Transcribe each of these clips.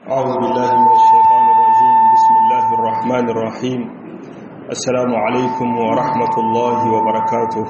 أعوذ بالله من الشيطان الرجيم بسم الله الرحمن الرحيم السلام عليكم ورحمة الله وبركاته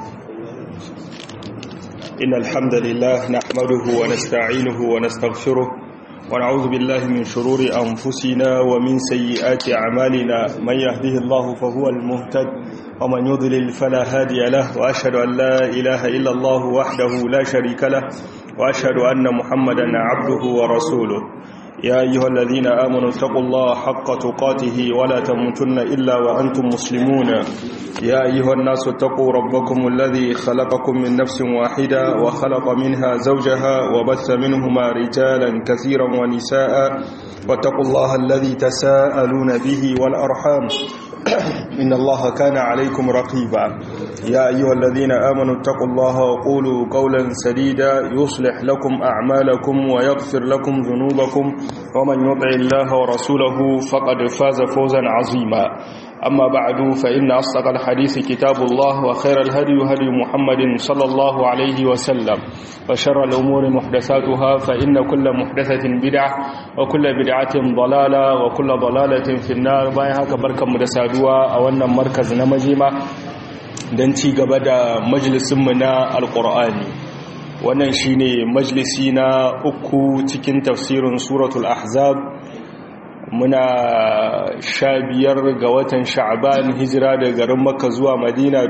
إن الحمد لله نحمده ونستعينه ونستغفره ونعوذ بالله من شرور أنفسنا ومن سيئات أعمالنا من يهده الله فهو المهتد ومن يضلل فلا هادي له وأشهد أن لا إله إلا الله وحده لا شريك له وأشهد أن محمدا عبده ورسوله يا أيها الذين آمنوا اتقوا الله حق تقاته ولا تموتن إلا وأنتم مسلمون يا أيها الناس اتقوا ربكم الذي خلقكم من نفس واحدة وخلق منها زوجها وبث منهما رجالا كثيرا ونساء واتقوا الله الذي تساءلون به والأرحام إن الله كان عليكم رقيبا يا أيها الذين آمنوا اتقوا الله وقولوا قولا سديدا يصلح لكم أعمالكم ويغفر لكم ذنوبكم ومن يطع الله ورسوله فقد فاز فوزا عظيما أما بعد فإن أصدق الحديث كتاب الله وخير الهدي هدي محمد صلى الله عليه وسلم وشر الأمور محدثاتها فإن كل محدثة بدعة وكل بدعة ضلالة وكل ضلالة في النار بايها كبركة مدسادوا أو أن مركز نمجيمة دنتي قبدا مجلس منا القرآن wannan shine majalisi na uku cikin tafsirin suratul ahzab muna sha biyar ga watan sha'ban hijira da garin makka zuwa madina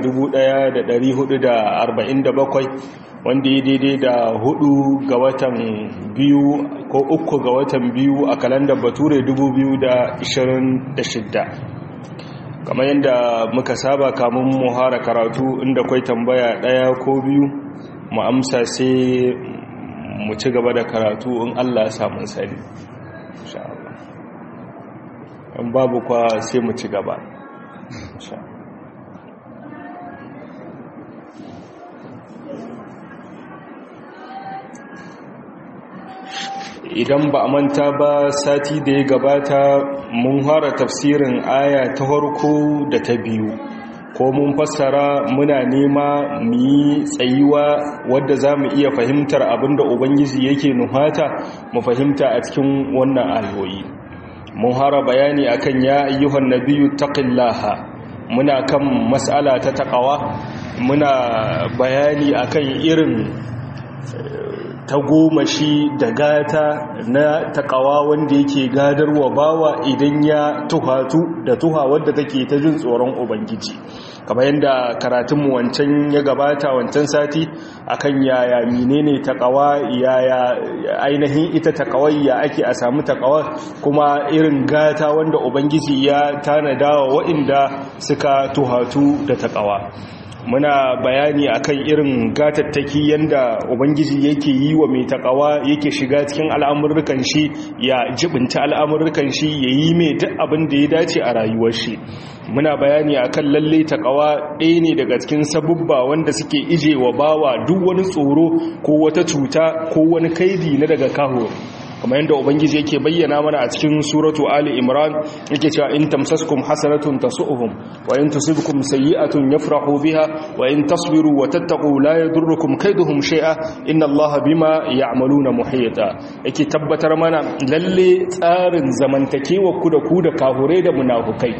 1447 wanda ya daidai da hudu ga watan biyu ko uku ga watan biyu a kalandar bature 2026 kamar yadda muka saba kamun muhara karatu inda kwai tambaya daya ko biyu mu amsa sai mu ci gaba da karatu in allah ya samun sani in babu kwa sai mu ci gaba idan ba a manta ba sati da ya gabata mun fara tafsirin aya ta farko da ta biyu ko mun fassara muna nema mu yi tsayuwa wadda za mu iya fahimtar abinda ubangiji yake nuhata mu fahimta a cikin wannan ayoyi mun hara bayani akan ya ayyuhan nabiyyu taqillaha muna kan mas'ala ta taqawa muna bayani akan irin tagomashi da gata na taqawa wanda yake gadarwa bawa idan ya tuhatu da tuha wadda take ta jin tsoron ubangiji kamar yadda karatunmu wancan ya gabata wancan sati akan yaya menene takawa yaya ainihin ita takawar ya ake a samu takawar kuma irin gata wanda ubangiji ya tanada wa waɗanda suka tuhatu da takawa muna bayani akan irin gatattaki yanda ubangiji yake yi wa mai takawa yake shiga cikin al'amurrukan shi ya jibinta al'amurrukan shi ya yi mai duk abin da ya dace a rayuwar shi muna bayani akan lalle takawa ɗaya ne daga cikin sabubba wanda suke ije wa bawa duk wani tsoro ko wata cuta ko wani kaidi na daga kaho kamar yadda ubangiji yake bayyana mana a cikin suratu ali imran yake cewa in tamsaskum hasanatun tasu'uhum wa in tusibkum sayyi'atun yafrahu biha wa in tasbiru wa tattaqu la yadurrukum kaiduhum shay'a inna allaha bima ya'maluna muhita yake tabbatar mana lalle tsarin zamantakewa ku da ku da kahure da munafukai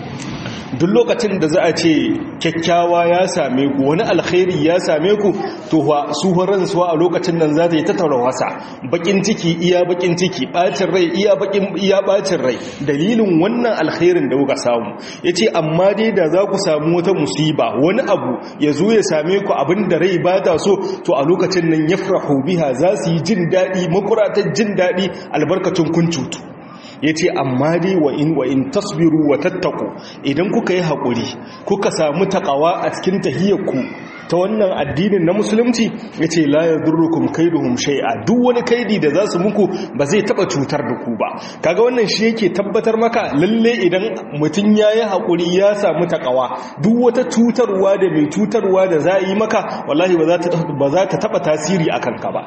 duk lokacin da za a ce kyakkyawa ya same ku wani alkhairi ya same ku to su horon suwa a lokacin nan za ta yi tattara wasa bakin ciki iya bakin ciki bacin rai iya bakin iya bacin rai dalilin wannan alkhairin da kuka samu yace amma dai da za ku samu wata musiba wani abu ya zo ya same ku abin da rai ba ta so to a lokacin nan yafrahu biha za su yi jin daɗi makuratar jin daɗi albarkacin kun cutu ya ce amma dai wa in wa in tasbiru wa tattaku idan kuka yi haƙuri kuka samu taƙawa a cikin tahiyyarku ta wannan addinin na musulunci ya ce la ya durrukum kaiduhum shay'a duk wani kaidi da za su muku ba zai taɓa cutar da ku ba kaga wannan shi yake tabbatar maka lalle idan mutum ya yi haƙuri ya samu taƙawa duk wata cutarwa da mai cutarwa da za a yi maka wallahi ba za ta taɓa tasiri a kanka ba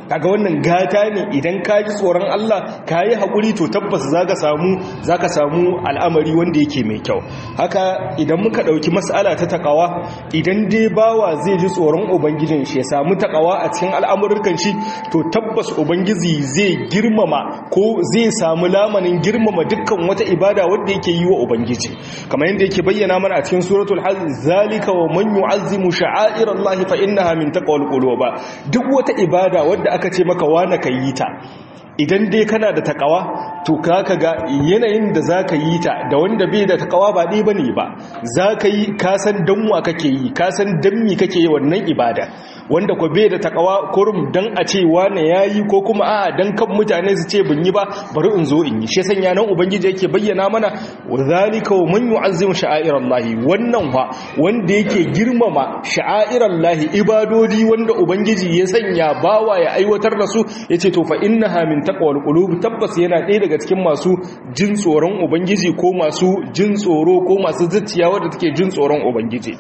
kaga wannan gata ne idan ka ji tsoron Allah ka yi haƙuri to tabbas za ka samu za ka samu al'amari wanda yake mai kyau haka idan muka ɗauki mas'ala ta takawa idan dai bawa zai ji tsoron ubangijin shi ya samu takawa a cikin al'amurkan shi to tabbas ubangiji zai girmama ko zai samu lamanin girmama dukkan wata ibada wadda yake yi wa ubangiji kamar yadda yake bayyana mana a cikin suratul hajj zalika wa man yu'azzimu sha'airallahi fa innaha min taqwal qulub duk wata ibada wadda aka ce maka wana kayi ta idan dai kana da takawa to kaka ga yanayin da za ka yi ta da wanda bai da takawa ba ɗaya ba ne ba za ka yi kasan danwa kake yi kasan danmi kake yi wannan ibada wanda ko bai da takawa kurum dan a ce wane ya yi ko kuma a'a dan kan mutane su ce bin yi ba bari in zo in yi shi sanya nan ubangiji yake bayyana mana wa zalika wa man yu'azzimu sha'airallahi wannan fa wanda yake girmama sha'airallahi ibadodi wanda ubangiji ya sanya bawa ya aiwatar da su yace to fa innaha min taqwal qulub tabbas yana ɗaya daga cikin masu jin tsoron ubangiji ko masu jin tsoro ko masu zuciya wadda take jin tsoron ubangiji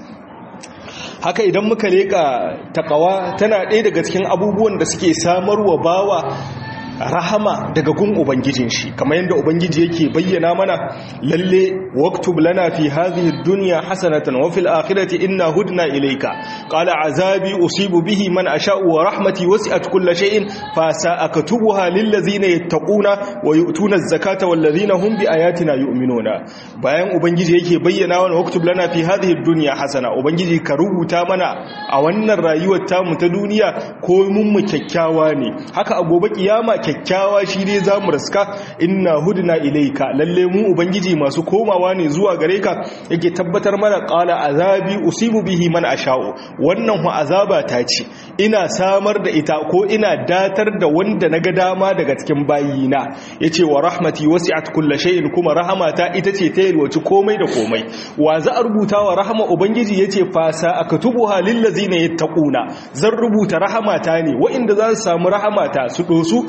haka idan muka leka takawa tana ɗaya daga cikin abubuwan da suke samarwa bawa rahama daga gun ubangijin shi kamar yadda ubangiji yake bayyana mana lalle waktub lana fi hadhihi dunya hasanatan wa fil akhirati inna hudna ilayka qala azabi usibu bihi man asha'u wa rahmati wasi'at kulli shay'in fa sa'aktubuha lil ladzina yattaquna wa yu'tuna az-zakata wal ladzina hum bi ayatina yu'minuna bayan ubangiji yake bayyana mana waktub lana fi hadhihi dunya hasana ubangiji ka rubuta mana a wannan rayuwar tamu ta duniya ko mun mu kyakkyawa ne haka a gobe kiyama kyakkyawa shi ne za mu raska inna hudna ilaika lalle mu ubangiji masu komawa ne zuwa gare ka yake tabbatar mana qala azabi usibu bihi man asha'u wannan hu azaba ta ce ina samar da ita ko ina datar da wanda naga dama daga cikin bayina yace wa rahmati wasi'at kulli shay'in kuma rahamata ita ce ta yalwaci komai da komai wa za a rubuta wa rahama ubangiji yace fasa akatubuha lil ladzina yattaquna zan rubuta rahamata ne wa'inda za su samu rahamata su dosu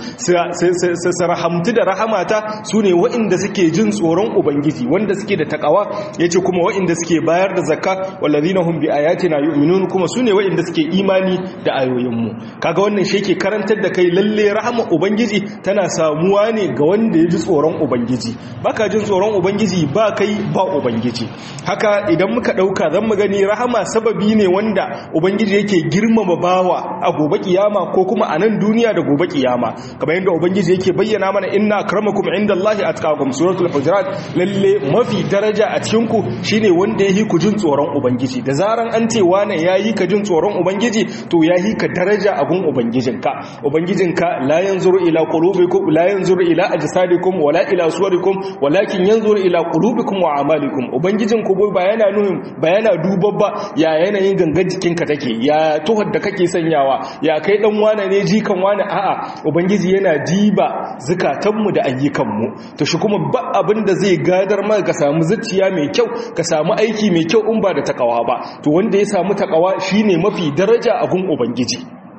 su rahamtu da rahamata su ne wa'inda suke jin tsoron ubangiji wanda suke da takawa ya ce kuma wa'inda suke bayar da zakka wallazina hum bi ayatina yu'minun kuma su ne wa'inda suke imani da ayoyinmu kaga wannan shi yake karantar da kai lalle rahama ubangiji tana samuwa ne ga wanda ya ji tsoron ubangiji baka jin tsoron ubangiji ba kai ba ubangiji haka idan muka dauka zan mu gani rahama sababi ne wanda ubangiji yake girmama bawa a gobe kiyama ko kuma a nan duniya da gobe kiyama kamar yadda ubangiji yake bayyana mana inna akramakum indallahi atqakum suratul hujurat lalle mafi daraja a cikin ku shine wanda yayi ku jin tsoron ubangiji da zaran an ce wani yayi ka jin tsoron ubangiji to yayi ka daraja a gun ubangijinka ubangijinka la yanzuru ila qulubikum la yanzuru ila ajsadikum wala ila suwarikum walakin yanzuru ila qulubikum wa a'malikum ubangijinku ba yana nuhin ba yana duba ba ya yanayin gangan jikinka take ya tuhar da kake sanyawa ya kai dan wane ne jikan wane a'a ubangiji yana diba zukatanmu da ayyukanmu to shi kuma ba abin da zai gadar maka ka samu zuciya mai kyau ka samu aiki mai kyau in ba da takawa ba to wanda ya samu takawa shine mafi daraja a gun ubangiji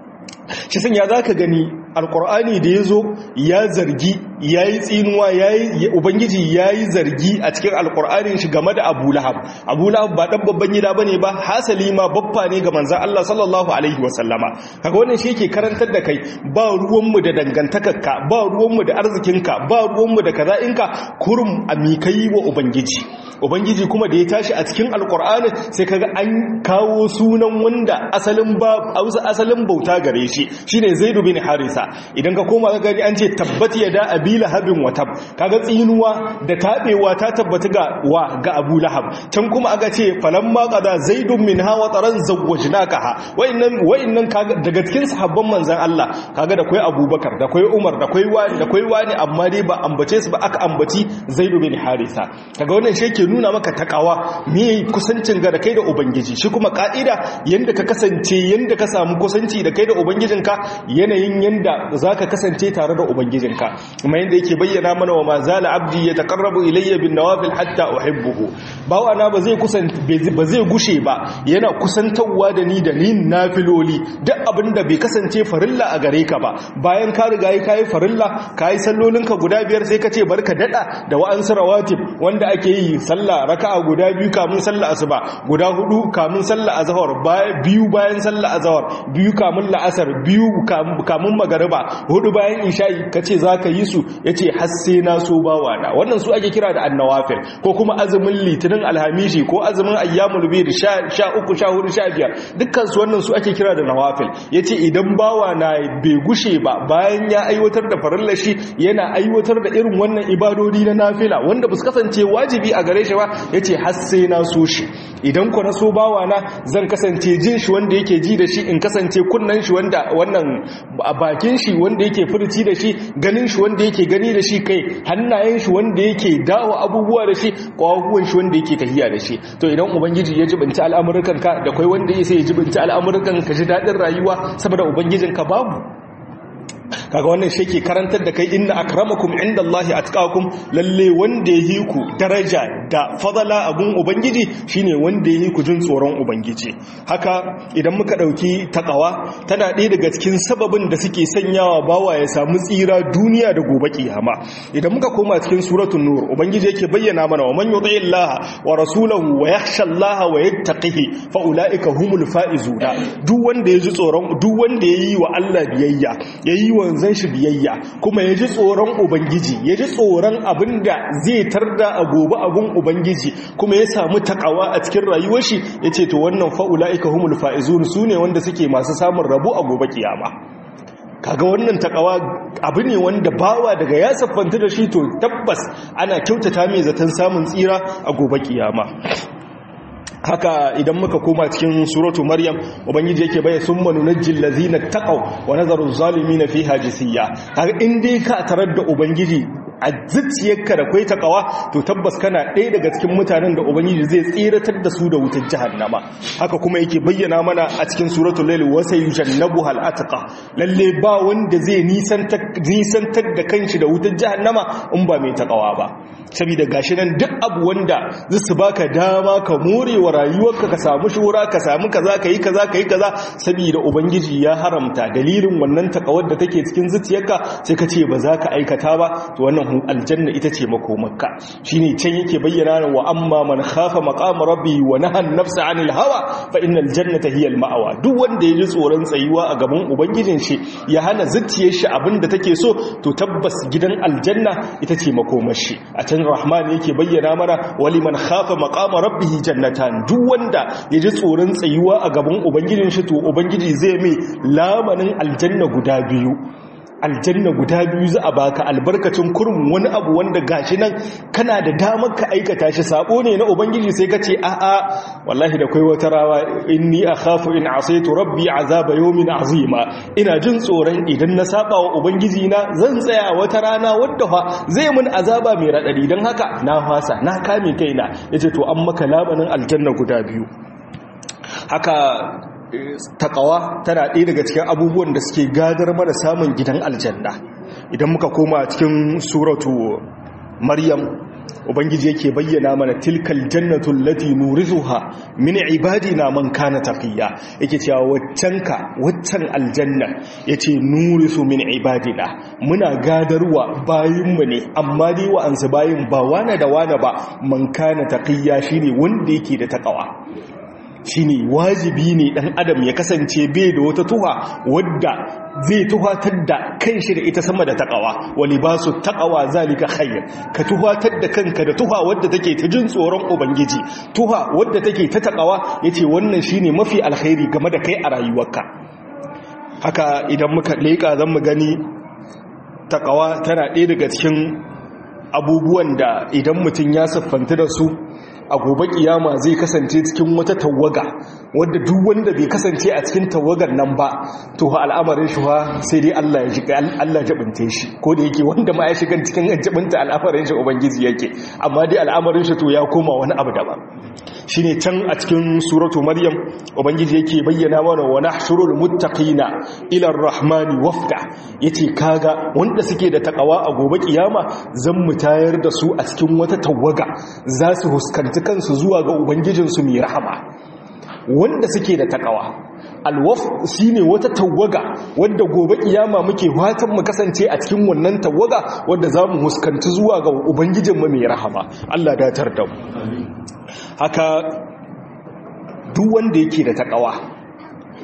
shi sun ya zaka gani alkur'ani da ya zo ya zargi ya yi tsinuwa ubangiji ya yi zargi a cikin alkur'anin shi game da abu lahab abu lahab ba ɗan babban gida ba ne ba hasali ma babba ne ga manzan Allah sallallahu alaihi wasallama kaga wannan shi yake karantar da kai ba ruwanmu da dangantakarka ba ruwanmu da arzikinka ba ruwanmu da kaza'inka kurum a mikai wa ubangiji ubangiji kuma da ya tashi a cikin alkur'ani sai kaga an kawo sunan wanda asalin ba asalin bauta gare shi shine zaidu bin harisa idan ka koma ka gani an ce tabbati yada abi lahabin watab kaga tsinuwa da tabewa ta tabbata ga wa ga abu lahab can kuma aka ce falamma qada zaidun min hawa taran zawwajnaka wa'annan wa'annan kaga daga cikin sahabban manzon Allah kaga da kai abubakar da kai umar da kai wani da kai wani amma dai ba ambace su ba aka ambaci zaidu bin harisa kaga wannan shi yake nuna maka takawa me kusancin ga da kai da ubangiji shi kuma ka'ida yanda ka kasance yanda ka samu kusanci da kai da ubangijinka yanayin yanda zaka kasance tare da ubangijinka kuma yanda yake bayyana mana wa mazala abdi ya taqarrabu ilayya bin nawafil hatta uhibbuhu bawa na ba zai kusan ba zai gushe ba yana kusantawa da ni da ni nafiloli duk abinda bai kasance farilla a gare ka ba bayan ka riga kai farilla kai sallolinka guda biyar sai ka ce barka dada da wa'ansu rawatib wanda ake yi sallah raka'a guda biyu kamun sallah asuba guda hudu kamun sallah azhar biyu bayan sallah azhar biyu kamun la'asar biyu kamun magariba magariba hudu bayan isha'i kace zaka yi su yace har sai na so bawa na wannan su ake kira da annawafil ko kuma azumin litinin alhamishi ko azumin ayyamul bid 13 14 15 dukkan su wannan su ake kira da nawafil yace idan bawa na bai gushe ba bayan ya aiwatar da farillar shi yana aiwatar da irin wannan ibadodi na nafila wanda ba su kasance wajibi a gare shi ba yace har sai na so shi idan ku na so bawa na zan kasance jin shi wanda yake ji da shi in kasance kunnan shi wanda wannan bakin shi wanda yake furci da shi ganin shi wanda yake gani da shi kai hannayen shi wanda yake dawo abubuwa da shi kwakwuwan shi wanda yake tahiya da shi to idan ubangiji ya jibinta al'amuran ka da kai wanda ya sai ya jibinta al'amuran ka ji dadin rayuwa saboda ubangijin ka babu kaga wannan shi ke karantar da kai inna akramakum indallahi atqakum lalle wanda yi ku daraja da fadala abun ubangiji shine wanda yi ku jin tsoron ubangiji haka idan muka dauki takawa tana ɗaya daga cikin sababin da suke sanyawa bawa ya samu tsira duniya da gobe kiyama idan muka koma cikin suratul nur ubangiji yake bayyana mana wa man yuti illaha wa rasulahu wa yakhsha allaha wa yattaqihi fa ulaika humul faizuna duk wanda ya ji tsoron duk wanda yayi wa Allah biyayya yayi wa zan shi biyayya kuma ya ji tsoron ubangiji ya ji tsoron abin da zai tarda a gobe abin ubangiji kuma ya samu takawa a cikin rayuwar shi ya ce to wannan fa'ula'ika humul fa'izun su ne wanda suke masu samun rabu a gobe kiyama kaga wannan takawa abu ne wanda bawa daga ya siffanta da shi to tabbas ana kyautata mai zaton samun tsira a gobe kiyama haka idan muka koma cikin suratu maryam ubangiji yake baya summa nunajjil ladzina taqaw wa nazaru zalimin fiha jisiya kaga in dai ka tarar da ubangiji a zuciyarka da kwai takawa to tabbas kana ɗaya daga cikin mutanen da ubangiji zai tsiratar da su da wutar jahannama haka kuma yake bayyana mana a cikin suratul lail wa sayujannabu hal atqa lalle ba wanda zai nisantar da kanshi da wutar jahannama in ba mai takawa ba saboda gashi nan duk abu wanda zai su baka dama ka more wa rayuwarka ka samu shura ka samu kaza kai kaza kai kaza saboda ubangiji ya haramta dalilin wannan takawar da take cikin zuciyarka sai ka ce ba za ka aikata ba to wannan aljanna ita ce makomarka shine can yake bayyana wa amma man khafa maqama rabbi wa nahan nafsa anil hawa fa innal jannata hiya al ma'awa duk wanda ya ji tsoron tsayuwa a gaban ubangijin shi ya hana zuciyar shi abinda take so to tabbas gidan aljanna ita ce makomar shi a can rahman yake bayyana mana wali man khafa maqama rabbihi jannatan duk wanda ya ji tsoron tsayuwa a gaban ubangijin shi to ubangiji zai mai lamanin aljanna guda biyu aljanna guda biyu za a baka albarkacin kurum wani abu wanda gashi nan kana da damar ka aikata shi sabo ne na ubangiji sai ka ce a'a wallahi da kai wata rawa inni akhafu in asaitu rabbi azaba yawmin azima ina jin tsoron idan na saba wa ubangiji na zan tsaya wata rana wadda fa zai mun azaba mai radadi dan haka na fasa na kame kaina yace to an maka labanin aljanna guda biyu haka takawa tana ɗaya daga cikin abubuwan da suke gadar mana samun gidan aljanna idan muka koma cikin suratu maryam ubangiji yake bayyana mana tilkal jannatul lati nurithuha min ibadina man kana taqiya yake cewa waccan ka waccan aljanna yace nurithu min ibadina muna gadarwa bayinmu ne amma dai wa ansu bayin ba wana da wana ba man kana taqiya shine wanda yake da takawa shine wajibi ne dan adam ya kasance bai da wata tuha wadda zai tuhatar da kanshi da ita sama da takawa wali ba su takawa zalika khair ka tuhatar da kanka da tuha wadda take ta jin tsoron ubangiji tuha wadda take ta takawa yace wannan shine mafi alkhairi game da kai a rayuwarka haka idan muka leka zan mu gani takawa tana ɗaya daga cikin abubuwan da idan mutum ya siffanta da su a gobe kiyama zai kasance cikin wata tawaga wadda duk wanda bai kasance a cikin tawagar nan ba to ha al'amarin shi ha sai dai Allah ya shiga Allah jabinte shi ko da yake wanda ma ya shiga cikin jabinta al'amarin shi ubangiji yake amma dai al'amarin shi to ya koma wani abu daban shine can a cikin suratu maryam ubangiji yake bayyana mana wa nahshurul muttaqina ila ar-rahmani wafda yace kaga wanda suke da takawa a gobe kiyama zan mu tayar da su a cikin wata tawaga za su huskanci kansu zuwa ga ubangijinsu mai rahama wanda suke da takawa alwaf shine wata tawaga wadda gobe kiyama muke fatan mu kasance a cikin wannan tawaga wadda zamu huskanci zuwa ga ubangijinmu mai rahama Allah datar da mu haka duk wanda yake da takawa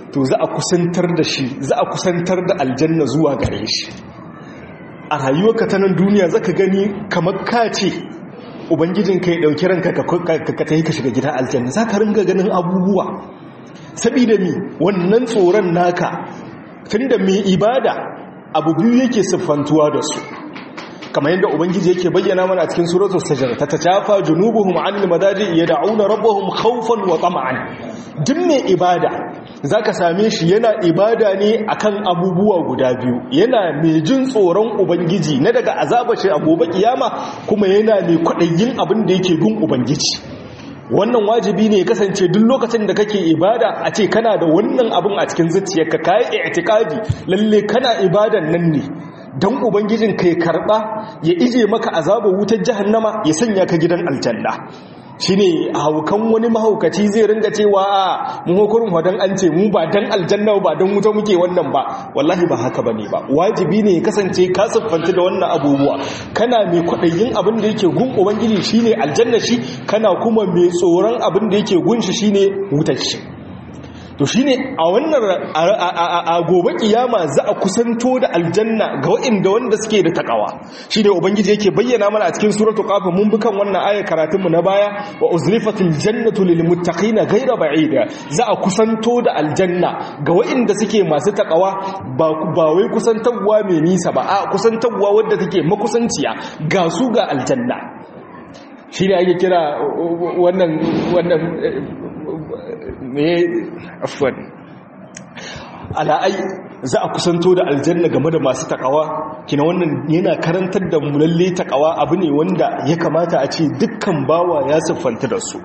to za a kusantar da shi za a kusantar da aljanna zuwa gare shi a rayuwarka ta nan duniya zaka gani kamar ka ce ubangijin ka ya dauki ranka ka tayi ka shiga gidan aljanna zaka ringa ganin abubuwa sabida mi wannan tsoron naka tunda mai ibada abu biyu yake siffantuwa da su kamar yadda ubangiji yake bayyana mana a cikin suratul sajda ta tajafa junubuhum anil madaji yad'una rabbahum khawfan wa tama'an duk mai ibada zaka same shi yana ibada ne akan abubuwa guda biyu yana mai jin tsoron ubangiji na daga azaba shi a gobe kiyama kuma yana mai kwadayin abin da yake gun ubangiji wannan wajibi ne kasance duk lokacin da kake ibada a ce kana da wannan abin a cikin zuciyarka kai i'tiqadi lalle kana ibadan nan ne don ubangijin ka ya karba ya ije maka azabar wutar jahannama ya sanya ka gidan aljanna shine haukan wani mahaukaci zai ringa cewa a mu hukurin wadan an ce mu ba dan aljanna ba dan wuta muke wannan ba wallahi ba haka bane ba wajibi ne ya kasance ka siffanta da wannan abubuwa kana mai kwadayin abin da yake gun ubangiji shine aljanna shi kana kuma mai tsoron abin da yake gun shi shine wutar shi to shine a wannan a gobe kiyama za a kusanto da aljanna ga waɗanda wanda suke da takawa shine ubangiji yake bayyana mana a cikin suratul qaf mun bi kan wannan ayar karatun mu na baya wa uzlifatil jannatu lil muttaqina ghayra ba'ida za a kusanto da aljanna ga waɗanda suke masu takawa ba ba wai kusantarwa mai nisa ba a kusantarwa wadda take makusanciya ga su ga aljanna shine ake kira wannan wannan me afwan ala'ai za a kusanto da aljanna game da masu takawa kina wannan yana karantar da mu lalle takawa abu ne wanda ya kamata a ce dukkan bawa ya siffanta da su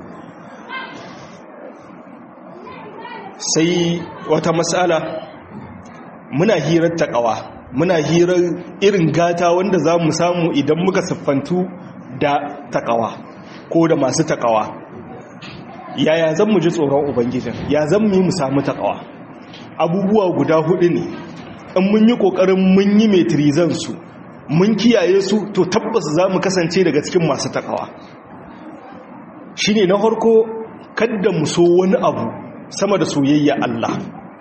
sai wata matsala muna hirar takawa muna hirar irin gata wanda za mu samu idan muka siffantu da takawa ko da masu takawa yaya zan mu ji tsoron ubangijin ya zan mu yi mu samu takawa abubuwa guda hudu ne in mun yi kokarin mun yi metrizan su mun kiyaye su to tabbas za mu kasance daga cikin masu takawa shine na farko kadda mu so wani abu sama da soyayya Allah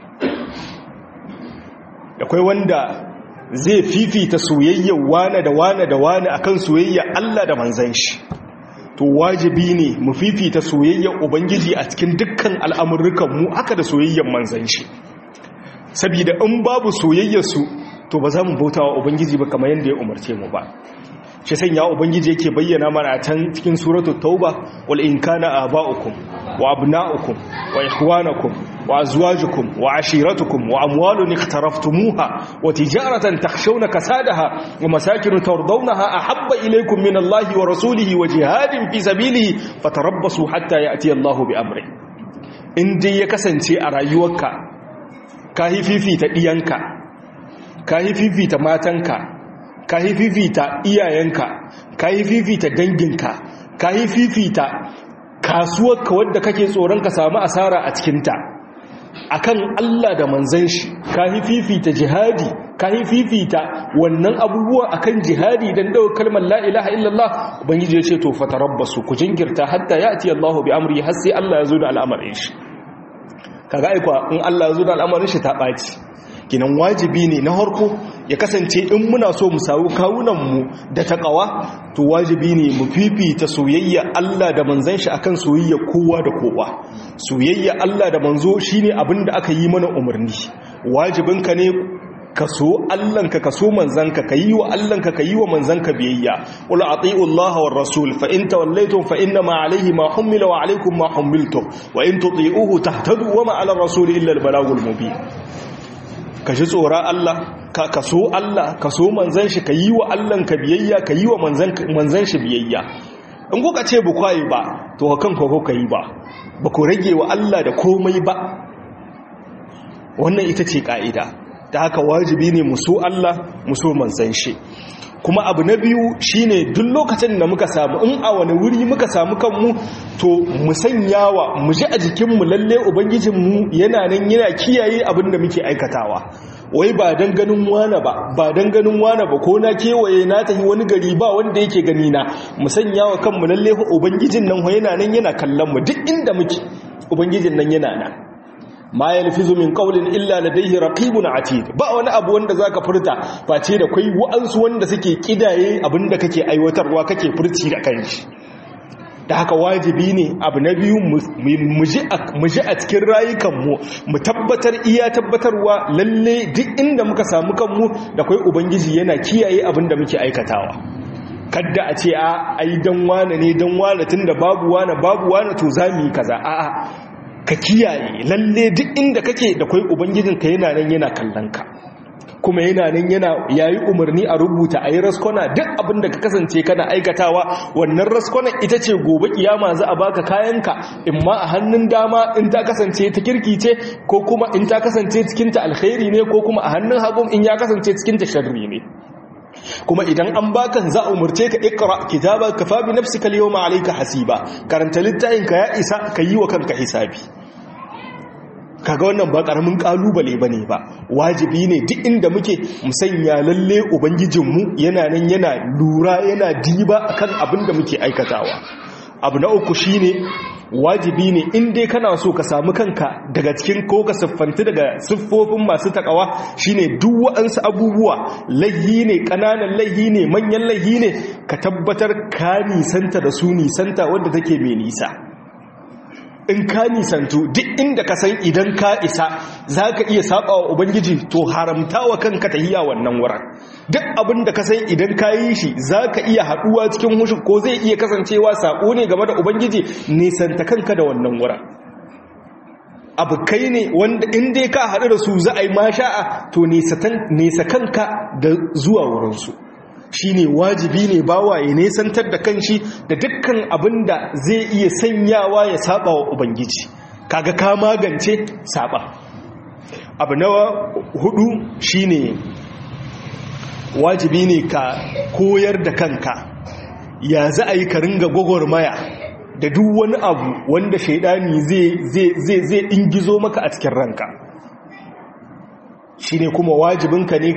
akwai wanda zai fifita soyayya wane da wane da wane akan soyayya Allah da manzan shi to wajibi ne mu fifita soyayyar ubangiji a cikin dukkan al'amurrukan mu aka da soyayyar manzan shi saboda in babu soyayyar su to ba za mu bauta wa ubangiji ba kamar yadda ya umarce mu ba shi sanya ubangiji yake bayyana mana a can cikin suratul tauba wal in kana aba'ukum wa abna'ukum wa ikhwanakum wa azwajukum wa ashiratukum wa amwalun iqtaraftumuha wa tijaratan takhshawna kasadaha wa masakin tardawnaha ahabba ilaykum min Allahi wa rasulihi wa jihadin fi sabilihi fatarabbasu hatta ya'ti Allahu bi amri in dai ya kasance a rayuwarka ka yi fifita diyanka ka yi fifita matanka ka yi fifita iyayenka ka yi fifita danginka ka yi fifita kasuwarka wadda kake tsoron ka samu asara a cikinta akan Allah da manzan shi ka yi fifita jihadi ka yi fifita wannan abubuwa akan jihadi don dawo kalmar la ilaha illallah ubangiji ya ce to fatarabbasu ku jinkirta hatta ya'ti Allahu bi amri har sai Allah ya zo da al'amarin shi kaga aikwa in Allah ya zo da al'amarin shi ta ɓaci kinan wajibi ne na harko ya kasance in muna so mu samu kawunanmu da taƙawa to wajibi ne mu fifita soyayya Allah da manzan shi akan soyayya kowa da kowa soyayya Allah da manzo shine abin da aka yi mana umarni wajibinka ne ka so Allahnka ka so manzanka ka yi wa Allahnka ka yi wa manzanka biyayya qul ati'u Allah war rasul fa in tawallaytum fa inna ma alayhi ma humila wa alaykum ma humiltum wa in tuti'uhu tahtadu wa ma 'ala rasul illa al balagul mubin ka ji tsora Allah ka kaso Allah ka so manzan shi ka yi wa Allah ka biyayya ka yi wa manzan shi biyayya in kuka ce ba kwayi ba to kan ko ka yi ba ba ku rage wa Allah da komai ba wannan ita ce ka'ida ta haka wajibi ne mu so Allah mu so manzan shi kuma abu na biyu shine duk lokacin da muka samu in a wani wuri muka samu kanmu to mu sanyawa mu ji a jikinmu lalle ubangijinmu yana nan yana kiyaye abin da muke aikatawa wai ba dan ganin wane ba ba dan ganin wane ba ko na kewaye na tafi wani gari ba wanda yake gani na mu sanyawa kanmu lalle ubangijin nan yana nan yana kallon mu duk inda muke ubangijin nan yana nan ma yalfizu min qawlin illa ladayhi raqibun atid ba wani abu wanda zaka furta face da kai wa'ansu wanda suke kidaye abinda kake aiwatarwa kake furci da kanshi da haka wajibi ne abu na biyu mu ji a cikin rayukanmu mu tabbatar iya tabbatarwa lalle duk inda muka samu kanmu da kai ubangiji yana kiyaye abin da muke aikatawa kadda a ce a ai dan wane ne dan wane tunda babu wane babu wane to za mu yi kaza a'a ka kiyaye lalle duk inda kake da kai ubangijinka yana nan yana kallon ka kuma yana nan yana yayi umarni a rubuta a yi raskwana duk abin da ka kasance kana aikatawa wannan raskwana ita ce gobe kiyama za a baka kayanka in ma a hannun dama in ta kasance ta kirki ce ko kuma in ta kasance cikin ta alkhairi ne ko kuma a hannun hagun in ya kasance cikin ta sharri ne kuma idan an baka za a umarce ka ikra kitaba kafa bi nafsika al-yawma alayka hasiba karanta littafin ka ya isa ka yi wa kanka hisabi kaga wannan ba karamin kalubale bane ba wajibi ne duk inda muke musanya lalle ubangijinmu yana nan yana lura yana diba akan abin da muke aikatawa abu na uku shine wajibi ne in dai kana so ka samu kanka daga cikin ko ka siffanti daga siffofin masu takawa shine duk wa'ansu abubuwa laihi ne kananan laihi ne manyan laihi ne ka tabbatar ka nisanta da su nisanta wadda take mai nisa in ka nisantu duk inda ka san idan ka isa za ka iya saba wa ubangiji to haramta wa kanka ta hiya wannan wurin duk abin da ka san idan ka yi shi za ka iya haɗuwa cikin hushin ko zai iya kasancewa saƙo ne game da ubangiji nisanta kanka da wannan wurin abu kai ne wanda in dai ka haɗu da su za a yi masha'a to nesa kanka da zuwa wurinsu shi ne wajibi ne bawa ya nesantar da kanshi da dukkan abin da zai iya sanyawa ya saba wa ubangiji kaga ka magance saba abu na hudu shine wajibi ne ka koyar da kanka ya za a yi ka ringa gwagwarmaya da duk wani abu wanda shaidani zai ingizo maka a cikin ranka shi ne kuma wajibinka ne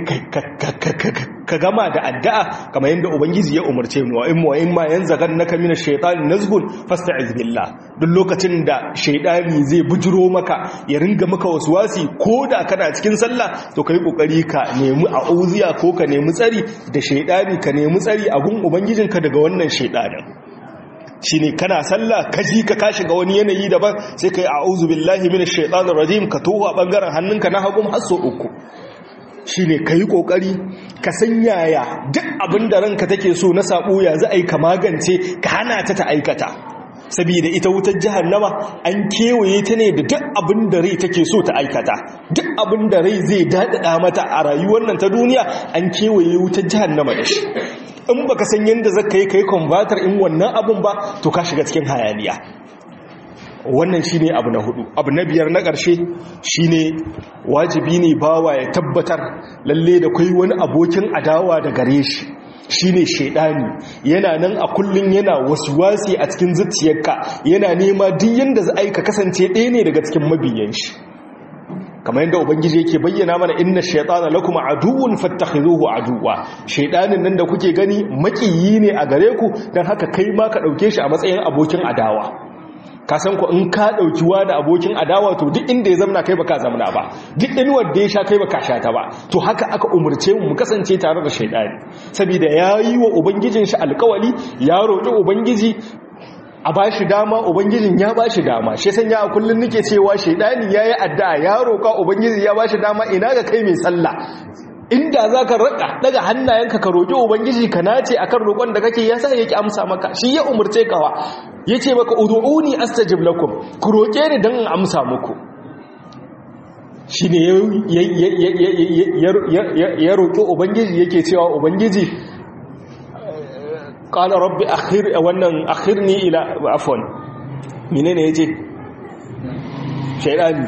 ka gama da addu'a kamar yadda ubangiji ya umarce mu wa'in wa'in ma yan zagar na kamina shaitani nazgun fasta izbillah duk lokacin da shaidani zai bujiro maka ya ringa maka wasu wasi ko da kana cikin sallah to ka yi ƙoƙari ka nemi a auziya ko ka nemi tsari da shaidani ka nemi tsari a gun ubangijinka daga wannan shaidanin shi ne kana sallah ka ji ka ka shiga wani yanayi daban sai ka yi a'udhu billahi minash shaitanir rajim ka towa bangaren hannunka na hagun har so uku shi ne ka yi ƙoƙari ka san yaya duk abin da ranka take so na saɓo ya za a yi ka magance ka hana ta ta aikata saboda ita wutar jahannama an kewaye ta ne da duk abin da rai take so ta aikata duk abin da rai zai daɗaɗa mata a rayuwar nan ta duniya an kewaye wutar jahannama da shi in baka san yadda zaka yi kai converter in wannan abun ba to ka shiga cikin hayaniya wannan shine abu na hudu abu na biyar na ƙarshe shine wajibi ne bawa ya tabbatar lalle da kai wani abokin adawa da gare shi shine shaidani yana nan a kullun yana wasi a cikin zuciyarka yana nema duk yanda za a yi ka kasance ɗaya ne daga cikin mabiyan shi kamar yadda ubangiji yake bayyana mana inna shaytana lakum aduwwun fattakhizuhu aduwwa shaydanin nan da kuke gani makiyi ne a gare ku dan haka kai ma ka dauke shi a matsayin abokin adawa ka san ku in ka dauki wa da abokin adawa to duk inda ya zamna kai baka zamna ba duk inuwar da ya sha kai baka sha ta ba to haka aka umurce mu mu kasance tare da shaydani saboda yayi wa ubangijin shi alkawali ya roki ubangiji a ba shi dama ubangijin ya ba shi dama shi sanya a kullum nake cewa shaidani ya yi addu'a ya roƙa ubangiji ya ba shi dama ina ga kai mai sallah inda za ka raƙa daga hannayenka ka roƙi ubangiji ka nace akan roƙon da kake ya sa yake amsa maka shi ya umarce kawa ya ce maka udu'uni astajib lakum ku roƙe ni don in amsa muku shi ne ya roƙi ubangiji yake cewa ubangiji قال رب أخر wannan akhirni ila afwan menene yace shaydani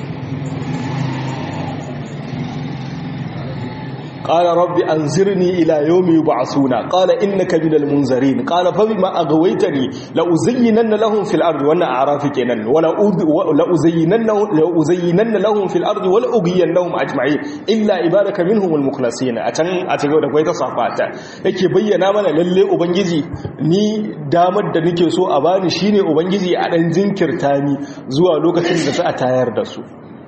قال رب أنزرني إلى يوم يبعثون قال إنك من المنذرين قال فبما أغويتني لأزينن لهم في الأرض وأنا أعراف كنن ولأزينن لأزينن لهم في الأرض ولأغينهم أجمعين إلا عبادك منهم المخلصين أتن أتغو da kwaita safata yake bayyana mana lalle ubangiji ni damar da nake so a bani shine ubangiji a dan jinkirta ni zuwa lokacin da za a tayar da su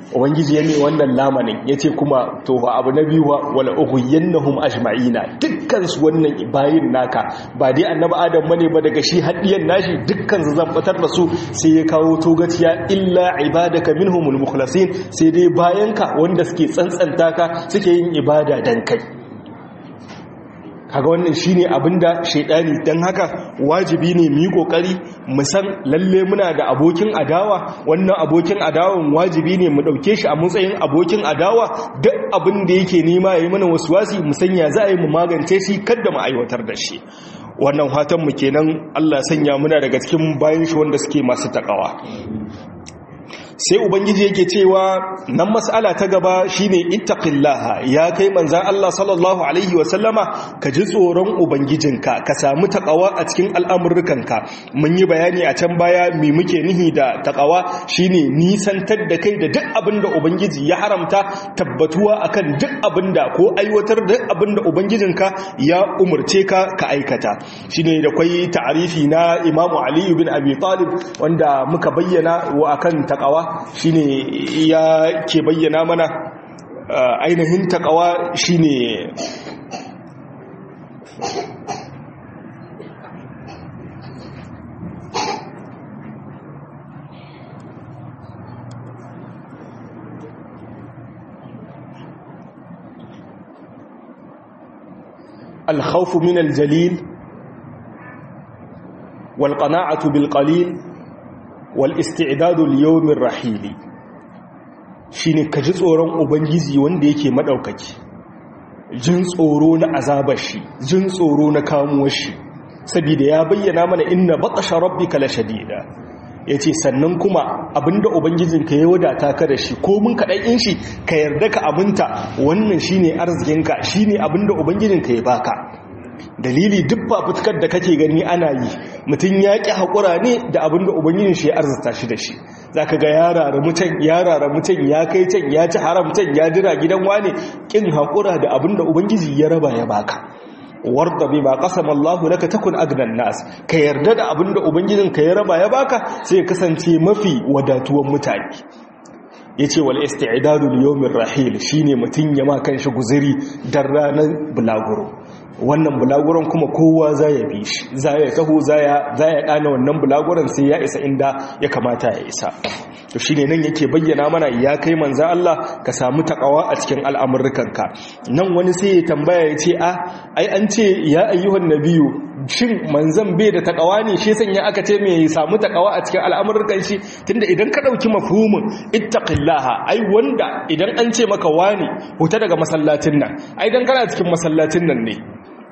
ubangiji ya ne wannan lamanin ya ce kuma to fa abu na biyu wa wala ughiyannahum ajma'ina dukkan su wannan bayin naka ba dai annabi adam bane ba daga shi hadiyan nashi dukkan su zan batar da su sai ya kawo togaciya illa ibadaka minhumul mukhlasin sai dai bayanka wanda suke tsantsanta ka suke yin ibada dan kai kaga wannan shine abinda shaidani dan haka wajibi ne mu yi kokari mu san lalle muna da abokin adawa wannan abokin adawan wajibi ne mu dauke shi a matsayin abokin adawa duk abin da yake nema yayi mana waswasi mu sanya za a yi mu magance shi kada mu aiwatar da shi wannan fatan mu kenan Allah sanya muna daga cikin bayan shi wanda suke masu takawa sai ubangiji yake cewa nan mas'ala ta gaba shine ittaqillaha ya kai manzan Allah sallallahu alaihi wasallama ka ji tsoron ubangijinka ka samu takawa a cikin al'amurrukanka mun yi bayani a can baya me muke nihi da takawa shine nisantar da kai da duk abinda ubangiji ya haramta tabbatuwa akan duk abinda ko aiwatar da duk abinda ubangijinka ya umurce ka ka aikata shine da kwai ta'arifi na Imam Ali bin Abi Talib wanda muka bayyana wa akan takawa shine ya ke bayyana mana ainihin takawa shine الخوف من الجليل والقناعة بالقليل wal'istidadul yawmin rahili shi ne ka ji tsoron ubangiji wanda yake maɗaukaki jin tsoro na azabar shi jin tsoro na kamuwar shi saboda ya bayyana mana inna baƙasha rabbi kala shadida ya ce sannan kuma abinda ubangijinka ya wadata ka da shi ko mun kaɗan in shi ka yarda ka abinta wannan shi ne arzikinka shi ne abinda ubangijinka ya baka dalili duk fafutukar da kake gani ana yi mutum ya ƙi haƙura ne da abin da ubangijin shi ya arzata shi da shi za ka ga yarara mutan yarara mutan ya kai can ya ci haramtan ya jira gidan wane ƙin haƙura da abin da ubangiji ya raba ya baka warda bi ma qasama Allah laka takun agnan nas ka yarda da abin da ubangijin ka ya raba ya baka sai ya kasance mafi wadatuwan mutane yace wal isti'dadu li yawmir rahil shine mutun ya ma kanshi guzuri dan ranar bulaguro wannan bulaguron kuma kowa za ya bi shi za ya taho za ya ɗana wannan bulaguron sai ya isa inda ya kamata ya isa to shi ne nan yake bayyana mana ya kai manza Allah ka samu takawa a cikin al'amurrukanka nan wani sai ya tambaya ya ce a ai an ce ya ayyuhan nabiyu shin manzan bai da takawa ne shi sanya aka ce mai samu takawa a cikin al'amurrukan shi tunda idan ka ɗauki mafhumin ittaqillaha ai wanda idan an ce maka wani huta daga masallacin nan ai dan kana cikin masallacin nan ne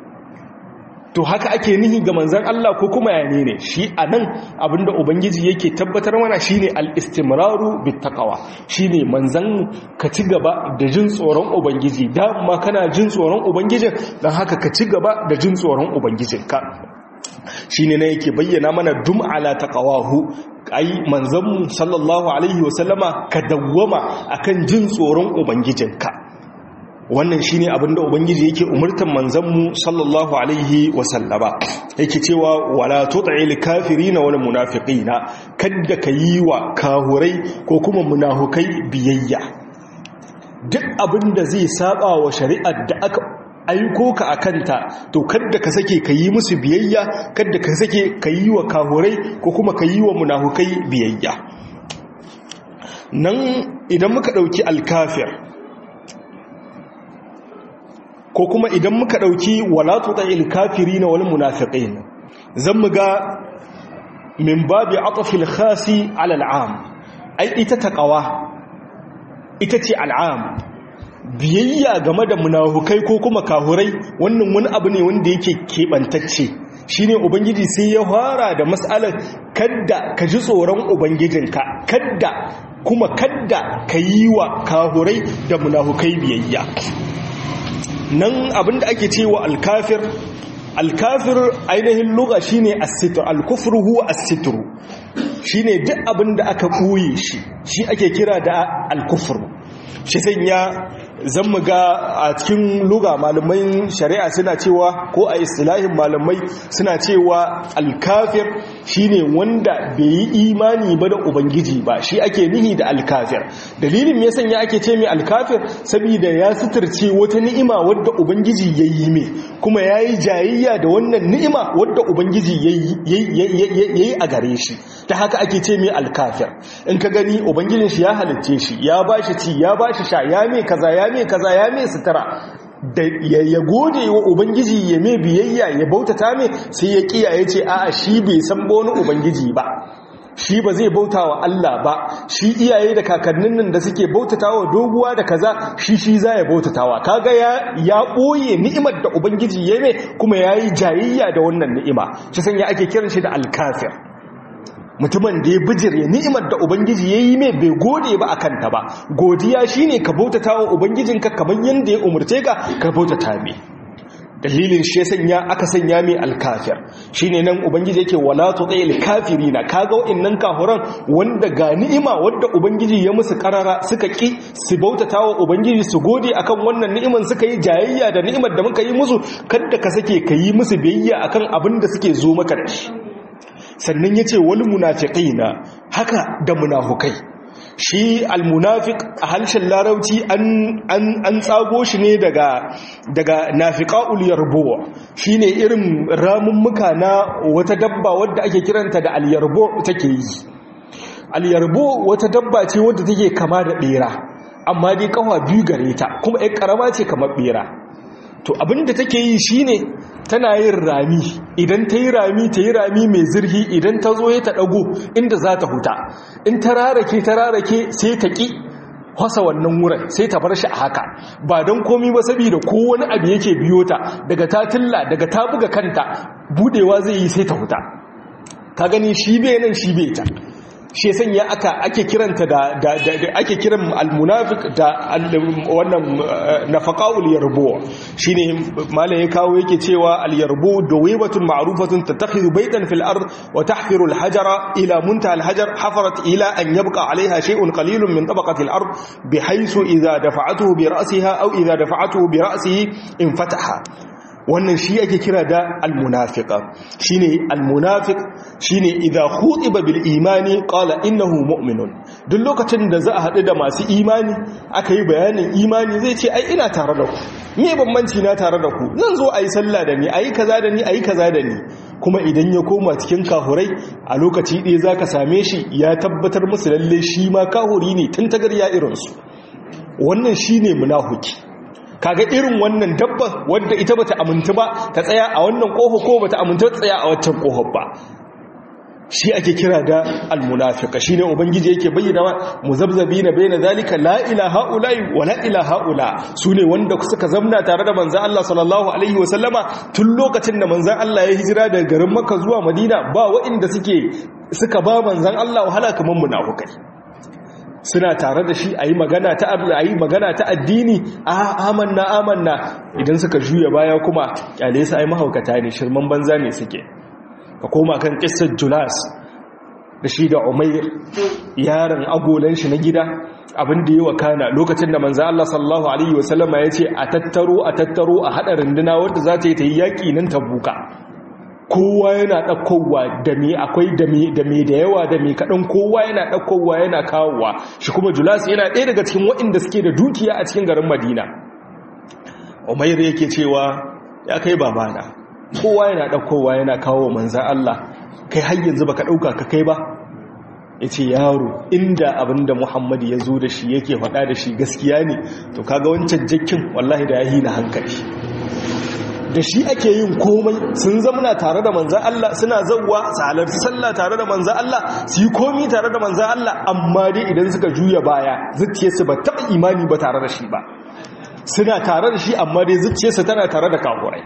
to haka ake nihi ga manzan Allah ko kuma yane ne shi a nan abinda ubangiji yake tabbatar mana shine al-istimraru bittaqwa shine manzan ka ci gaba da jin tsoron ubangiji dama kana jin tsoron ubangijin dan haka ka ci gaba da jin tsoron ubangijinka shine ne yake bayyana mana dum ala taqawahu ai manzanmu sallallahu alaihi wasallama ka dawwama akan jin tsoron ubangijinka wannan shine abinda ubangiji yake umurtan manzanmu sallallahu alaihi wasallama yake cewa wala tut'il kafirina wal munafiqina kadda kayi wa kahurai ko kuma munafukai biyayya duk abinda zai saba wa shari'ar da aka aiko ka akanta to kadda ka sake kayi musu biyayya kadda ka sake kayi wa kahurai ko kuma kayi wa munafukai biyayya nan idan muka dauki alkafir ko kuma idan muka ɗauki walatu ta ilkafiri na wani munafiƙin zan mu ga min babi atafil khasi al'am ai ita taƙawa ita ce al'am biyayya game da munafukai ko kuma kahurai wannan wani abu ne wanda yake keɓantacce shi ne ubangiji sai ya fara da matsalar kadda ka ji tsoron ubangijinka kadda kuma kadda ka yi wa kahurai da munafukai biyayya nan abinda ake cewa alkafir alkafir ainihin luga shine as-sitr al-kufru huwa as-sitr shine duk abinda aka buye shi shi ake kira da al-kufr shi sanya zan mu ga a cikin luga malamai shari'a suna cewa ko a istilahin malamai suna cewa alkafir shine wanda bai yi imani ba da ubangiji ba shi ake nihi da alkafir dalilin me sanya ake ce mai alkafir saboda ya suturce wata ni'ima wadda ubangiji ya yi mai kuma ya yi jayayya da wannan ni'ima wadda ubangiji ya yi a gare shi ta haka ake ce mai alkafir in ka gani ubangijin shi ya halitce shi ya ba shi ci ya ba shi sha ya mai kaza ya mai kaza ya mai sutura da ya gode wa ubangiji ya mai biyayya ya bautata mai sai ya kiya ya ce a'a shi bai san wani ubangiji ba shi ba zai bauta wa Allah ba shi iyaye da kakannin nan da suke bautatawa doguwa da kaza shi shi za ya bautatawa kaga ya ya boye ni'imar da ubangiji ya mai kuma yayi jayayya da wannan ni'ima shi sanya ake kiran shi da alkafir mutumin da ya bijire ni'imar da ubangiji ya yi mai bai gode ba a kanta ba godiya shine ka bautata wa ubangijinka kamar yadda ya umarce ka ka bautata mai dalilin shi sanya aka sanya mai alkafir shine nan ubangiji yake wala tuqil kafirina kaga wa'annan kafuran wanda ga ni'ima wanda ubangiji ya musu karara suka ki su bautata wa ubangiji su gode akan wannan ni'iman suka yi jayayya da ni'imar da muka yi musu kada ka sake ka yi musu biyayya akan abin da suke zo maka da shi sannan ya ce wani munafiƙai na haka da munafukai shi almunafik a harshen larauci an tsago shi ne daga daga nafiqaul yarbo shine irin ramummuka na wata dabba wadda ake kiranta da alyarbo take yi alyarbo wata dabba ce wadda take kama da bera amma dai kawa biyu gare ta kuma ai karama ce kamar bera to abinda take yi shine tana yin rami idan ta yi rami ta yi rami mai zirhi idan ta zo ya ta ɗago inda za ta huta in ta rarake ta rarake sai ta ƙi wasa wannan wurin sai ta bar shi a haka ba don komi ba saboda ko wani abu yake biyo ta daga ta tilla daga ta buga kanta budewa zai yi sai ta huta ka gani shi bai nan shi bai ta shi sanya aka ake kiranta da ake kiran almunafiq da wannan nafaqaul yarbu shine malai ya kawo yake cewa alyarbu dawibatun ma'rufatun tattakhidhu baytan fil ard wa tahfiru alhajara ila muntaha alhajar hafarat ila an yabqa alaiha shay'un qalilun min tabaqati al-ard bihaythu idha dafa'atuhu bi ra'siha aw idha dafa'atuhu bi ra'sihi infataha wannan shi ake kira da almunafiqa shine almunafiq shine idza khutiba bil imani qala innahu mu'minun duk lokacin da za a hadu da masu imani aka yi bayanin imani zai ce ai ina tare da ku me bambanci na tare da ku zan zo ayi sallah da ni ayi kaza da ni ayi kaza da ni kuma idan ya koma cikin kahurai a lokaci ɗaya zaka same shi ya tabbatar musu lalle shi ma kahuri ne tun tagarya irinsu wannan shine munafiki kaga irin wannan dabba wadda ita bata amintu ba ta tsaya a wannan kofa ko bata amintu ta tsaya a waccan kofar ba shi ake kira da almunafiqa shine ubangiji yake bayyana muzabzabina baina zalika la ilaha ulai wa la ilaha ula sune wanda suka zamna tare da manzon Allah sallallahu alaihi wasallama tun lokacin da manzon Allah ya hijira daga garin Makka zuwa Madina ba waɗanda suke suka ba manzon Allah wahala kaman munafikai suna tare da shi a yi magana ta a yi magana ta addini a amanna amanna idan suka juya baya kuma kyale su ai mahaukata ne shirman banza ne suke ka koma kan kissar julas da shi da umair yaron agolan shi na gida abin da yi wa kana lokacin da manzo Allah sallallahu alaihi wasallama ya ce a tattaro a tattaro a hada runduna wadda za ta yi ta yi yaƙi nan tabuka kowa yana ɗaukowa da me akwai da me da me da yawa da me kaɗan kowa yana ɗaukowa yana kawowa shi kuma julas yana ɗaya daga cikin waɗanda suke da dukiya a cikin garin madina umair yake cewa ya kai babana kowa yana ɗaukowa yana kawo manzan Allah kai har yanzu baka ɗauka ka kai ba ya ce yaro inda abinda muhammadu ya zo da shi yake faɗa da shi gaskiya ne to kaga wancan jakkin wallahi da ya hina hankali da shi ake yin komai sun zamana tare da manzan Allah suna zauwa su halarci sallah tare da manzan Allah su yi komi tare da manzan Allah amma dai idan suka juya baya zuciyarsu ba taɓa imani ba tare da shi ba suna tare da shi amma dai zuciyarsu tana tare da kafurai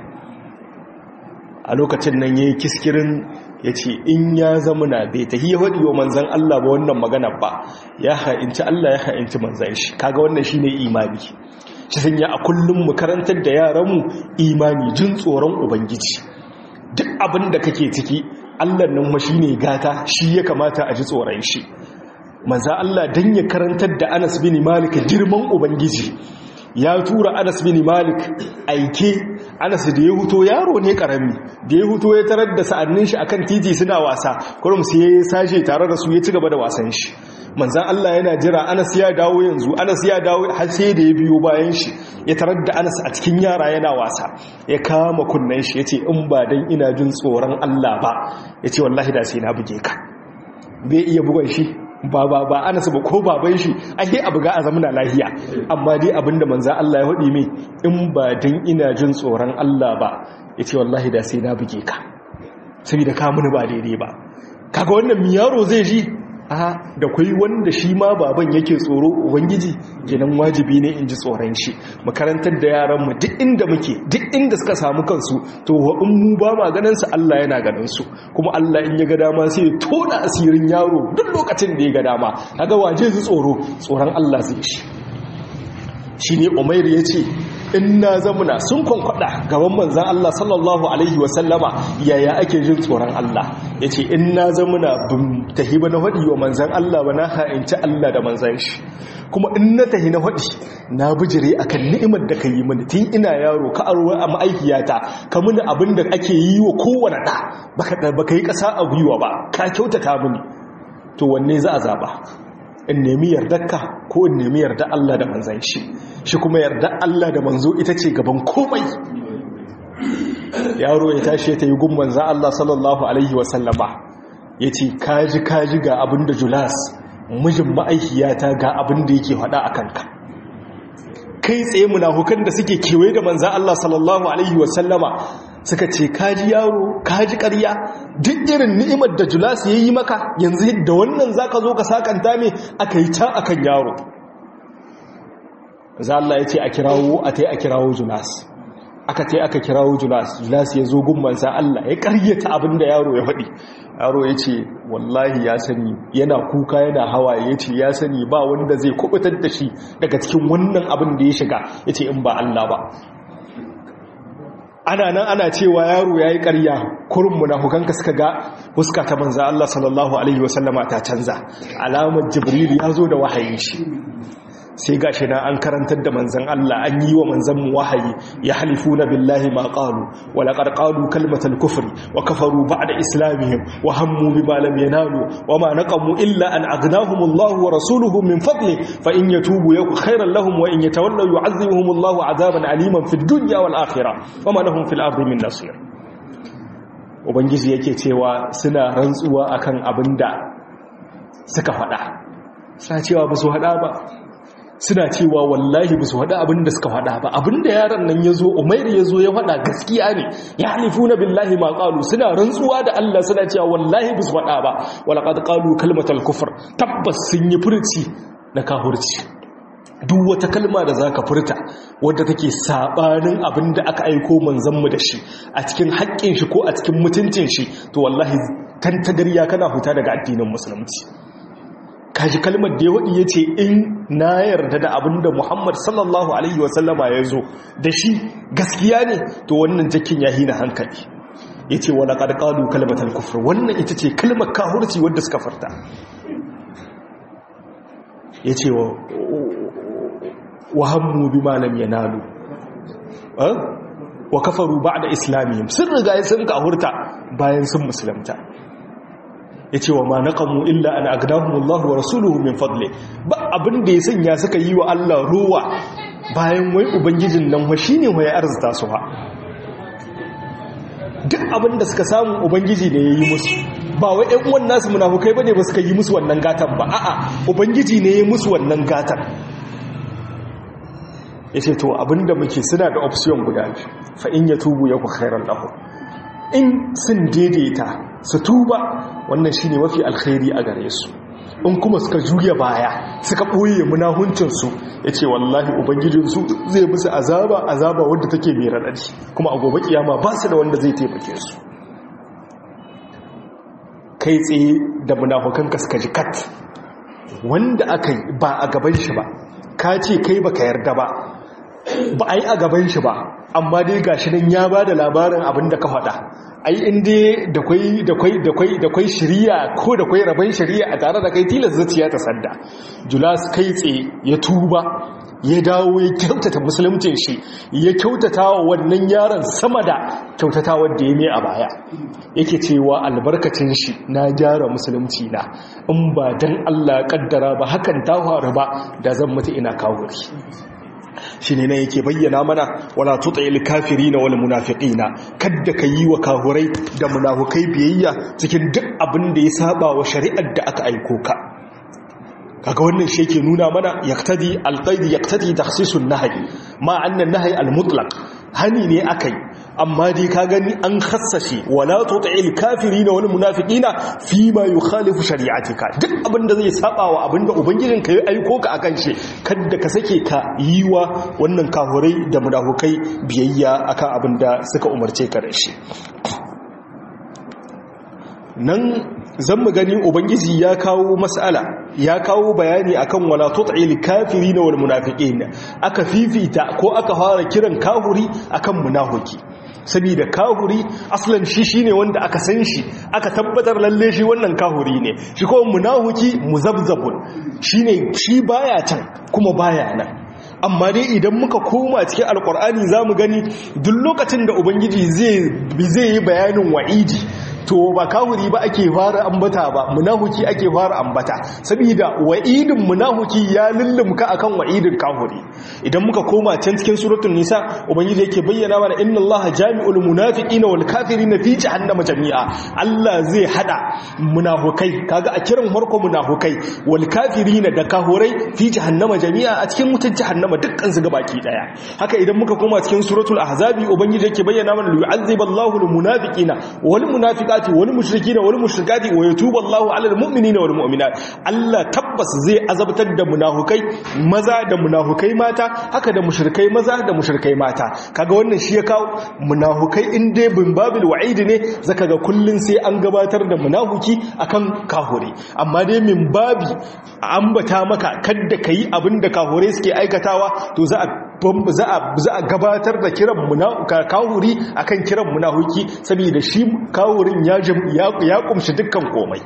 a lokacin nan ya yi kiskirin ya ce in ya zamana bai ta hiya waɗi wa manzan Allah ba wannan magana ba ya ha'inci Allah ya ha'inci manzan shi kaga wannan shi ne imani shi sanya a kullum mu karantar da yaranmu imani jin tsoron ubangiji duk abin da kake ciki allah nan ma shine gata shi ya kamata a ji tsoron shi maza allah dan ya karantar da anas bin malik girman ubangiji ya tura anas bin malik aike anas da ya huto yaro ne karami da ya huto ya tarar da sa'annin shi akan titi suna wasa kurum sai ya sashe tare da su ya ci gaba da wasan shi manzan Allah yana jira anas ya dawo yanzu anas ya dawo har sai da ya biyo bayan shi ya tarar da anas a cikin yara yana wasa ya kama kunnen shi ya ce in ba dan ina jin tsoron Allah ba ya ce wallahi da sai na buge ka bai iya bugon shi ba ba ba ana ba ko baban shi ake abu ga a zamana lahiya amma dai abinda manzan Allah ya haɗi mai in ba dan ina jin tsoron Allah ba ya ce wallahi da sai na buge ka saboda ka muni ba daidai ba kaga wannan mi yaro zai ji a da kwai wanda shi ma baban yake tsoro ubangiji kenan wajibi ne in ji tsoron shi makarantar da yaran mu duk inda muke duk inda suka samu kansu to wa in mu ba ma ganin su Allah yana ganin su kuma Allah in ya ga dama sai ya tona asirin yaro duk lokacin da ya ga dama kaga waje zai tsoro tsoron Allah zai shi shine Umair yace in na zamuna sun kwankwada gaban manzan Allah sallallahu Alaihi wasallama yaya ake jin tsoron Allah ya ce in na zamuna bin tahi ba na haɗi wa manzan Allah ba na ha'inci Allah da manzan shi kuma in na tahi na haɗi na bijire a kan ni'imar da ka yi mini tun ina yaro ka aro a ma'aikiyata ka mini abin da ake yi wa kowane ɗa ba ka yi ƙasa a gwiwa ba ka kyautata mini to wanne za a zaɓa in nemi yardarka ko in nemi yarda Allah da manzan shi shi kuma yarda Allah da manzo ita ce gaban komai yaro ya tashi ta yi gun manzan Allah sallallahu alaihi wasallama ya ce kaji kaji ga abin da julas mijin ma'aikiyata ga abin da yake faɗa a kanka kai tsaye munafukan da suke kewaye da manzan Allah sallallahu alaihi wasallama suka ce kaji yaro kaji ƙarya duk irin ni'imar da julas ya yi maka yanzu da wannan za ka zo ka sakanta ne aka yi can akan yaro za Allah ya ce a kirawo a ta yi a kirawo julas aka ce aka kirawo julas julas ya zo gummansa Allah ya ƙaryata abin da yaro ya faɗi yaro ya ce wallahi ya sani yana kuka yana hawaye ya ce ya sani ba wanda zai kubutar da shi daga cikin wannan abin da ya shiga ya ce in ba Allah ba ana nan ana cewa yaro ya yi ƙarya kurin munafukanka suka ga huska ta manza Allah sallallahu Alaihi wasallama ta canza alamar jibril ya zo da wahayi shi sai ga shi na an karantar da manzan Allah an yi wa manzan mu wahayi ya halifu na billahi ma ƙalu wa laƙar ƙalu kalmatar kufri wa kafaru ba da islamihim wa hammu bi malam yanalu wa ma naƙamu illa an agnahumullahu wa rasuluhu min fadli fa in yatubu yaku khairan lahum wa in yatawallaw yu'azzibuhumullahu azaban aliman fid dunya wal akhirah wa ma lahum fil ardi min nasir ubangiji yake cewa suna rantsuwa akan abinda suka faɗa suna cewa ba su haɗa ba suna cewa wallahi ba su haɗa abin da suka haɗa ba abin da yaron nan ya zo umairu ya zo ya haɗa gaskiya ne ya halifu na billahi ma ƙalu suna rantsuwa da Allah suna cewa wallahi ba su haɗa ba walaƙad ƙalu kalmatal kufur tabbas sun yi furci na kahurci duk wata kalma da za ka furta wadda take saɓanin abin da aka aiko manzanmu da shi a cikin haƙƙin shi ko a cikin mutuncin shi to wallahi kan tagarya kana huta daga addinin musulunci kaji kalmar da ya waɗi ya ce in na yarda da abin da muhammad sallallahu alaihi wasallama ya zo da shi gaskiya ne to wannan jakin ya hina hankali ya ce wani ƙarƙalu kalmatar kufur wannan ita ce kalmar kahurci wadda suka farta ya ce wa hammu bi malam ya nalu wa kafaru ba da islamiyya sun riga sun kahurta bayan sun musulunta ya ce wa ma naƙamu illa an agnahumullahu wa rasuluhu min fadli ba abin da ya sanya suka yi wa Allah ruwa bayan wai ubangijin nan wa shine wai arzuta su ha duk abin da suka samu ubangiji ne ya yi musu ba wai ƴan uwan nasu munafukai bane ba suka yi musu wannan gatan ba a'a ubangiji ne ya yi musu wannan gatan yace to abinda muke suna da option guda biyu fa in yatubu yaku khairan lahu in sun daidaita su tuba wannan shine mafi alkhairi a gare su in kuma suka juya baya suka ɓoye munahuncinsu ya ce wallahi ubangijinsu zai musu azaba azaba wadda take mai raɗaɗi kuma a gobe kiyama ba su da wanda zai taimake su kai tsaye da munafukanka suka ji kat wanda aka yi ba a gaban shi ba ka ce kai baka yarda ba ba a yi a gaban shi ba amma dai gashi nan ya ba da labarin abin da ka faɗa ai inda da kwai da kwai da kwai da kwai shari'a ko da kwai rabon shari'a a tare da kai tilas zuciya ta sanda julas kai tsaye ya tuba ya dawo ya kyautata musuluncin shi ya kyautata wa wannan yaron sama da kyautata wadda ya mai a baya yake cewa albarkacin shi na gyara musulunci na in ba dan Allah kaddara ba hakan ta faru ba da zan mutu ina kawuri shi ne na yake bayyana mana wala tuta'il kafirina wal munafiqina kadda ka yi wa kahurai da munafukai biyayya cikin duk abin da ya saba wa shari'ar da aka aiko ka kaga wannan shi yake nuna mana yaqtadi alqaid yaqtadi takhsisun nahy ma anna nahy almutlaq hani ne akai amma dai ka gani an khassashe wala tuta'il kafirina wal munafiqina fi ma yukhalifu shari'atika duk abinda zai saba wa abinda ubangijin ka ya aiko ka akan shi kada ka sake ka yi wa wannan kahurai da munafukai biyayya akan abinda suka umarce ka da shi nan zan mu gani ubangiji ya kawo mas'ala ya kawo bayani akan wala tut'il kafirina wal munafiqin aka fifita ko aka fara kiran kahuri akan munafiki saboda kahuri aslan shi shine wanda aka san shi aka tabbatar lalle shi wannan kahuri ne shi ko munafiki muzabzabun shine shi baya can kuma baya nan amma dai idan muka koma cikin alkur'ani za mu gani duk lokacin da ubangiji zai yi bayanin wa'idi to ba kawuri ba ake fara ambata ba munahuki ake fara ambata saboda wa'idin munahuki ya lullumka akan wa'idin kawuri idan muka koma can cikin suratul nisa ubangiji yake bayyana mana inna allaha jami'ul munafiqina wal kafirina fi jahannama jami'a Allah zai hada munafukai kaga a kiran farko munafukai wal kafirina da kahurai fi jahannama jami'a a cikin wutar jahannama dukkan su gabaki daya haka idan muka koma cikin suratul ahzabi ubangiji yake bayyana mana yu'azziballahu al munafiqina wal munafiqati munafiqati wal mushrikina wal mushrikati wa yatubu Allahu 'alal mu'minina wal mu'minat Allah tabbas zai azabtar da munafukai maza da munafukai mata haka da mushrikai maza da mushrikai mata kaga wannan shi ya kawo munafukai in dai bin babil wa'id ne zaka ga kullun sai an gabatar da munafuki akan kahuri amma dai min babi ambata maka kadda kai abinda kahure suke aikatawa to za a za a gabatar da kiran kahuri akan kiran munahuki saboda shi kahurin ya kumshi dukkan komai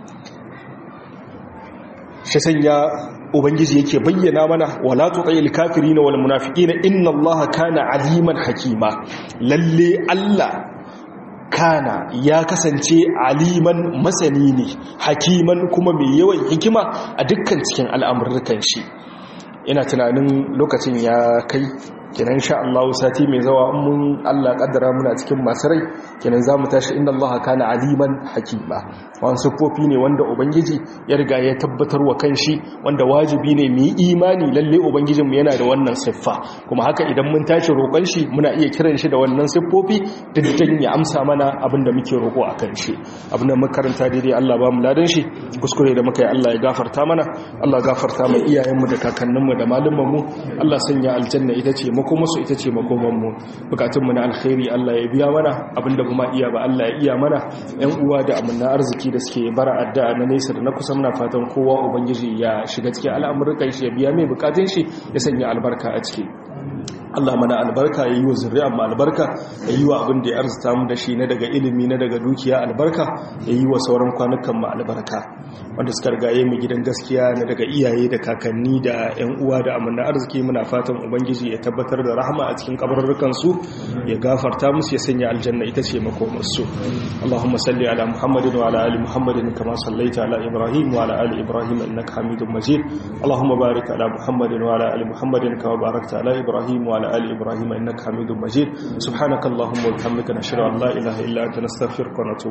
shi sanya ubangiji yake bayyana mana wala tuqayil kafirina wal munafiqina inna allaha kana aliman hakima lalle allah kana ya kasance aliman masani ne hakiman kuma mai yawan hikima a dukkan cikin al'amurrukan shi ina tunanin lokacin ya kai kenan sha Allah sati mai zawa mun Allah kaddara muna cikin masu rai kenan zamu tashi inda Allah kana aliman hakima wannan sufofi ne wanda ubangiji ya riga ya tabbatar wa kanshi wanda wajibi ne mu yi imani lalle ubangijin mu yana da wannan siffa kuma haka idan mun tashi roƙon shi muna iya kiran shi da wannan siffofi diddan ya amsa mana abin da muke roƙo a kan shi abin da muka karanta daidai Allah ba mu ladan shi kuskure da muka yi Allah ya gafarta mana Allah gafarta mu iyayenmu da kakanninmu da malumanmu Allah sanya aljanna ita ce makomarsu ita ce makomanmu bukatunmu na alkhairi Allah ya biya mana abinda kuma iya ba Allah ya iya mana yan uwa da amanna arziki da suke bara addu'a na nesa da na kusa muna fatan kowa ubangiji ya shiga cikin al'amuran shi ya biya mai bukatun shi ya sanya albarka a ciki Allah mana albarka ya yi wa zuri'an mu albarka ya yi wa abin da ya arzuta mu da shi na daga ilimi na daga dukiya albarka ya yi wa sauran kwanukan mu albarka wanda suka rigaye mu gidan gaskiya na daga iyaye da kakanni da yan uwa da amanna arziki muna fatan ubangiji ya tabbatar da rahama a cikin kabarurrukan su ya gafarta musu ya sanya aljanna ita ce makomar su Allahumma salli ala Muhammadin wa ala ali Muhammadin kama sallaita ala Ibrahim wa ala ali Ibrahim innaka Hamidum Majid Allahumma barik ala Muhammadin wa ala ali Muhammadin kama barakta ala Ibrahim wa على آل إبراهيم إنك حميد مجيد سبحانك اللهم وبحمدك نشهد أن لا إله إلا أنت نستغفرك ونتوب